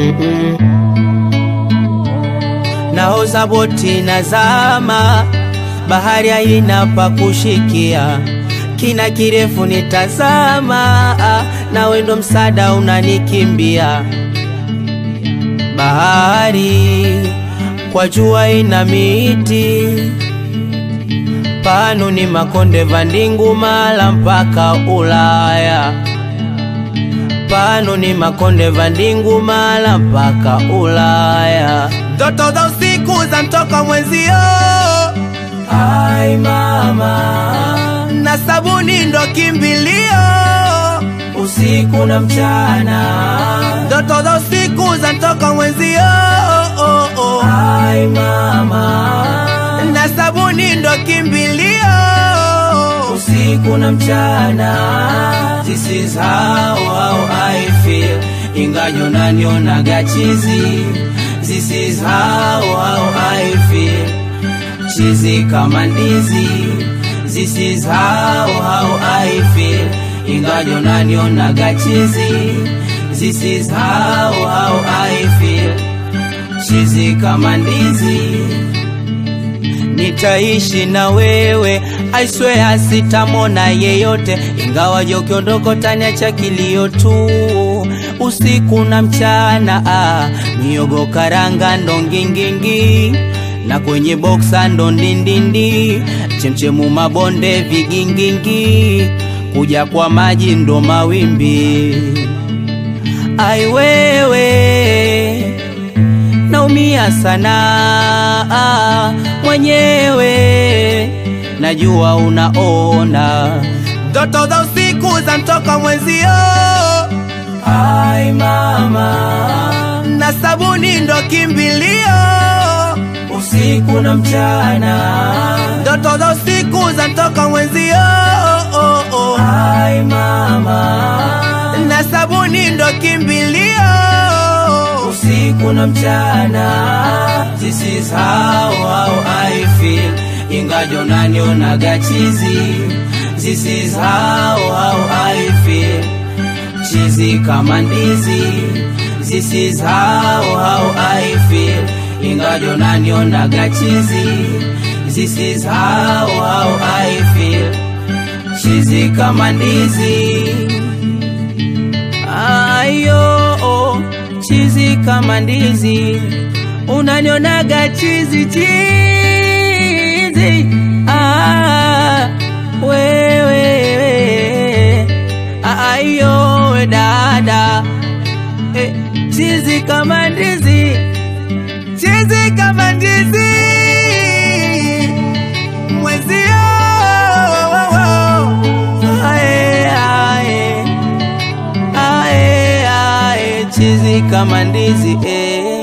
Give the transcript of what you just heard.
Mm-mm. Naoza boti nazama, bahari haina pa kushikia, kina kirefu nitazama, ah, nawe ndo msaada unanikimbia. Bahari kwa jua ina miti, pano ni makonde vandingu mala mpaka Ulaya pano ni makonde vandingu mala mpaka Ulaya. Ndoto za usiku za mtoka mwenzio, ai mama, na sabuni ndo kimbilio, usiku na mchana. Ndoto za usiku za mtoka mwenzio, oh, oh. ai mama, na sabuni ndo kimbilio, usiku na mchana. This is how, how I feel Ingajo nanionaga chizi This is how, how I feel Chizi kama ndizi This is how, how I feel Ingajo nanionaga chizi This is how, how I feel Chizi kama ndizi nitaishi na wewe, I swear sitamona yeyote, ingawa je ukiondoka utaniacha kilio tu usiku na mchana. Ah, miogo karanga ndo ngingingi na kwenye boksa ndo ndindindi, chemchemu mabonde vigingingi, kuja kwa maji ndo mawimbi. Ai wewe naumia sana ah, mwenyewe, najua unaona ndoto za usiku za mtoka mwenzio. Ai mama, na sabuni ndo kimbilio, usiku na mchana, ndoto za usiku za mtoka mwenzio. Oh, oh. Ai mama, na sabuni ndo kimbilio usiku na mchana. This is how, how I feel, ingajo nanionaga chizi. This is how, how I feel, chizi kama ndizi. This is how, how I feel, ingajo nanionaga chizi. This is how, how I feel, chizi kama ndizi. Ayo, oh chizi kama ndizi, unanionaga chizi chizi. Ah, wewe ayo we dada eh, chizi kama ndizi, chizi kama ndizi mwezio ae, ae, ae, ae, chizi kama ndizi eh.